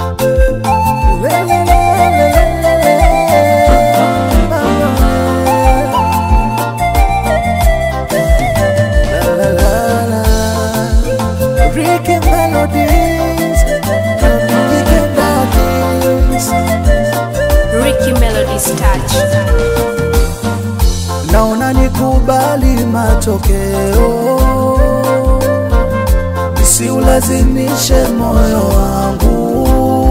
Ricky Melodies, Ricky Melodies. Ricky Melody's touch. naona nikubali matokeo, nisiulazimishe moyo wangu.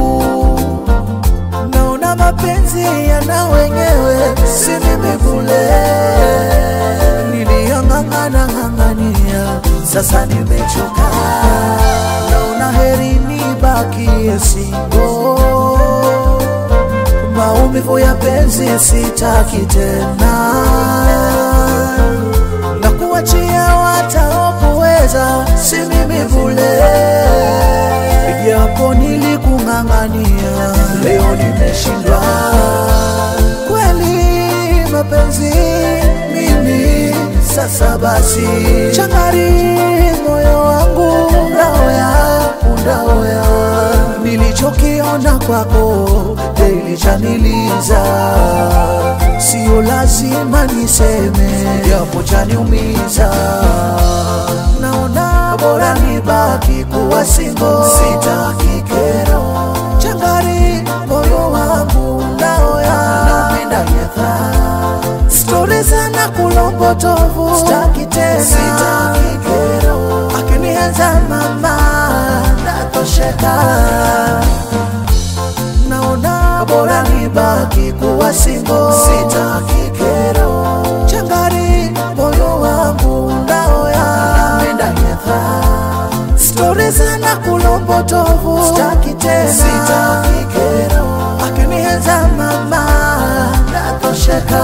Naona mapenzi yana wenyewe, si mimi bule. Niliyang'ang'ana ng'ang'ania, sasa nimechoka. Naona heri nibakie single maumivu ya penzi sitaki tena, na kuachia wataokuweza, si mimi vule. Japo nilikung'ang'ania, leo nimeshindwa. Kweli mapenzi mimi sasa basi, changari moyo wangu ndaoya undaoya nilichokiona kwako ilichaniliza, sio lazima niseme, japo chaniumiza. Naona bora nibaki kuwa singo, sitaki kero. Changari moyo wangu ndaoya, napenda nyetha stori sana kulombotovu, sitaki tena, sitaki kero. Akinienza mama natosheka, naona bora nibaki kuwa singo, sitaki kero. Changari moyo wangu ndaoya, napenda nyetha stori sana kulombotovu, sitaki tena, sitaki kero. Akinienza mama natosheka.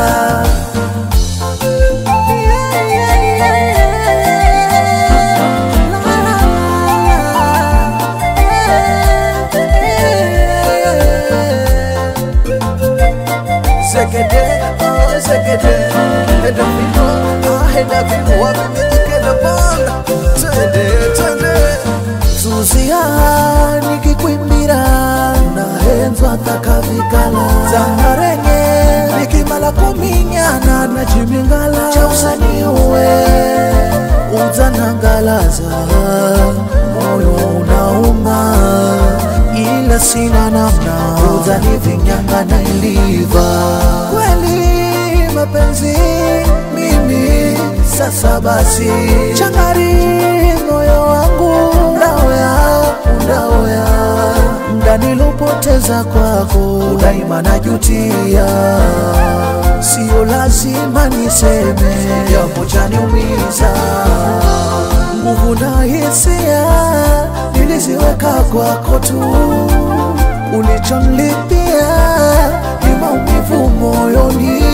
Zegede, oh zegede, heda vino, ah heda vino, wamimijike na banda, twende twende. Zuzia nikikwimbira nahenzwa takavikala zangarenge nikimala kuminyana na chimingala cha usanii uwe udzanangalaza moyo unauma ila sina namna udzanivinyanga na iliva kweli mapenzi mimi sasa basi changari moyo wangu ndaoya ndaoya mda nilopoteza kwako daima najutia sio lazima niseme japo chaniumiza nguvu na hisia niliziweka kwako tu ulichonlipia ni maumivu moyoni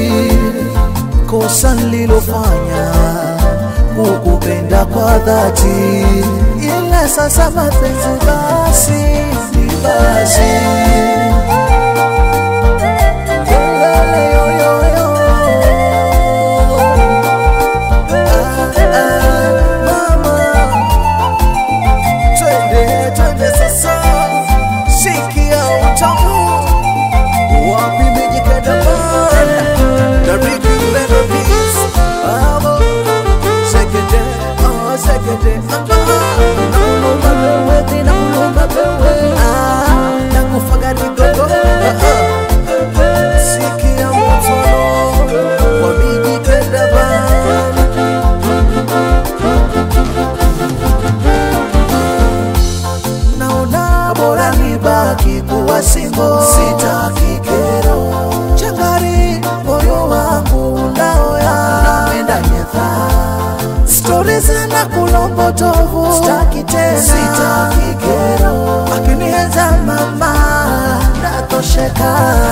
kosa nililofanya kukupenda kwa dhati, ila sasa mapenzi basi ni basi. Lele, yo, yo, yo. Ah, ah, mama. Twende, twende sasa, sikia utamu wapi mijikenda bana na Ricky Melodies. Amo, segede, oh, segede, ah, nakulumba wewe, ti nakulumba wewe, ah, nakufaga nigogo, ah, ah. Sikia mtono wa mijikenda bana naona bora nibaki kuwa singo, sitaki kero. Changari moyo wangu ndaoya, napenda nyetha stori sana kulombotovu, sitaki tena, sitaki kero. Akinienza mama natosheka,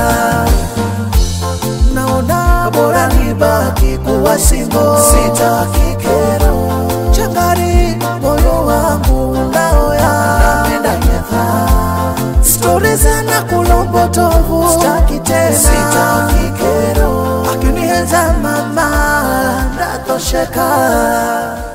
naona bora nibaki kuwa singo, sitaki kero. Changari moyo wangu ndaoya, napenda nyetha stori sana kulombotovu, sitaki tena, sitaki kero. Akinienza mama natosheka.